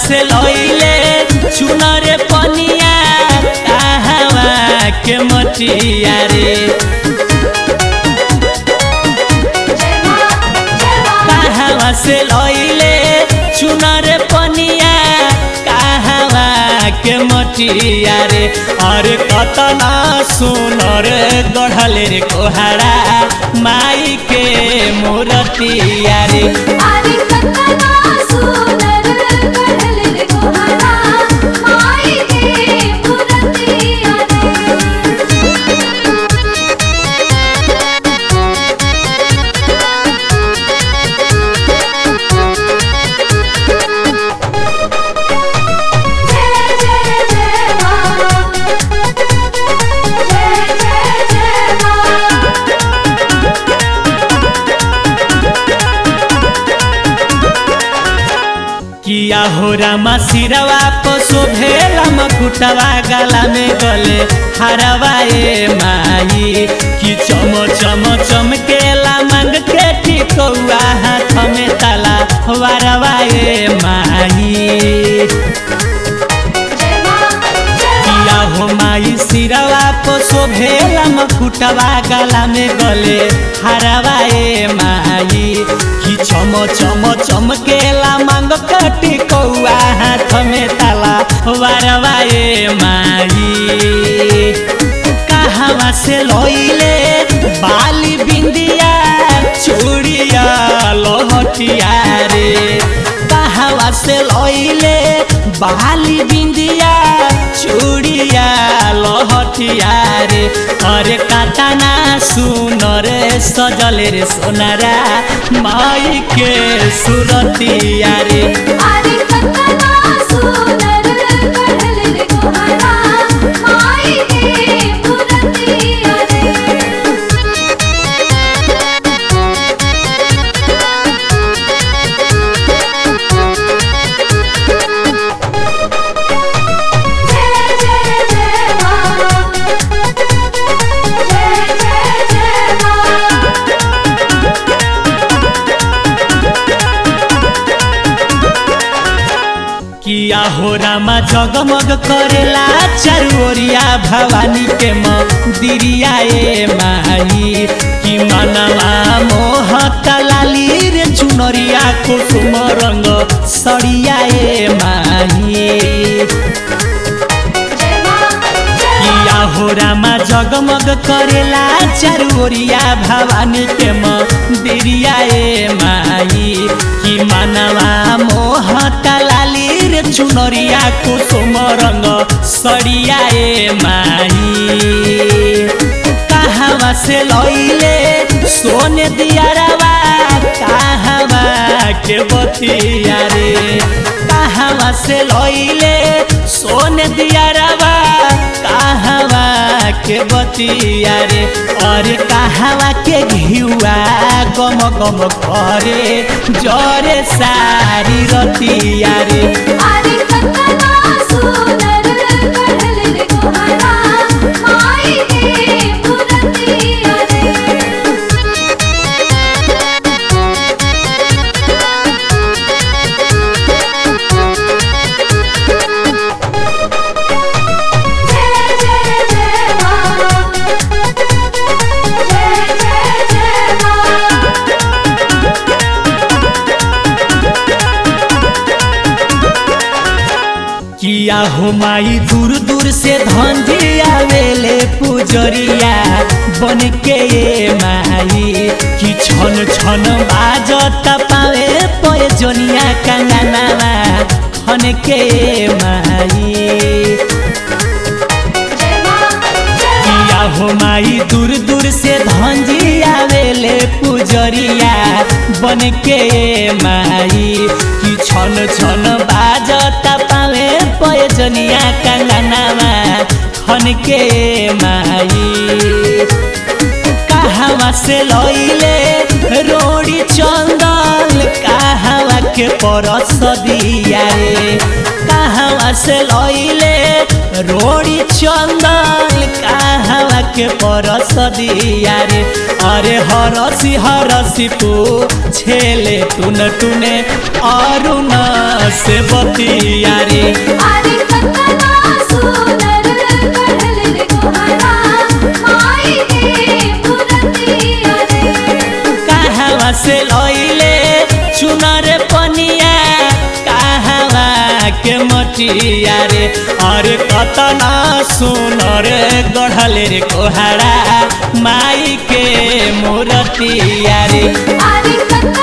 से लइले चुनरे पनिया कहवा के मटिया रे कहवा से लइले चुनरे पनिया कहवा के मटिया रे अरे कतना सुनर गढ़ले रे कोहारा माई के मूर्तिया रे अरे कतना सुंदर गढ़ल रे गोहरा माई के मूर्तिया रे जय जय जय मां जय जय जय मां किया हो रामा सिरवा पर शोभेला मकुटवा गला में गले हरवा ए माई कि चम चम चमकेला मांग के टिकौआ हाथ में ताला वारवा ए माई जय मां जय किया हो माई सिरवा पर शोभेला मकुटवा गला में गले हरवा ए माई कि चम चम चमकेला मांग कटी कौआ हाथ में ताला वारवा ए माई कहवा से लइले बाली बिंदिया चूड़िया लहटिया रे कहवा से लइले बाली बिंदिया चूड़िया लहटिया रे अरे काटाना सुनर सजले रे सोनारा माई के सुरतिया रे अरे कतना सुंदर गढ़ल रे गोहरा माई के मूर्तिया रे जय जय जय मां जय जय जय मां किया हो रामा जगमग करेला चारोरिया भवानी के मंदिरिया ए माई कि मनवा मोह कलाली रे चुनरिया कुसुम रंग सड़िया ए माई जय मां जय किया हो रामा जगमग करेला चारोरिया भवानी के मंदिरिया ए माई कि मनवा मोह तलाली रे चुनरिया कुसुम रंग सड़िया ए माई कहवा से लइले सोने दियारवा कहवा के बतिया रे कहवा से लइले सोने दियारवा कहवा के बतिया रे और कहवा के घिउआ गम गम करे जरे सारी रतिया रे अरे कतना सुंदर गढ़ल रे गोहरा माई के मूर्तिया रे जय जय जय मां जय जय जय मां किया हो माई दूर दूर से धंधी आवेले पुजरिया बन के ये माई कि छन छन बाजत पावे पयजनिया कंगनावा खन के ये माई जय मां जय किया हो माई दूर दूर से धंजी आवेले पुजरिया बन के माई कि छन छन बाजता पावे पयजनिया कंगनावा खन के माई कहवा से लइले रोड़ी चंदन कहवा के परस दिया रे कहवा से लइले रोड़ी चंदन कहवा के परस दिया रे अरे हरसी हरसी पू छेले टुन टुने अरुण से बतिया रे अरे कतना सुनर कढ़ल रे गोहरा माई के मूर्तिया रे कहवा से लइले चुनर पनिया कहवा के मटिया रे अरे कतना सुनर गढ़ल रे कोहरा माई के मूर्तिया रे अरे कतना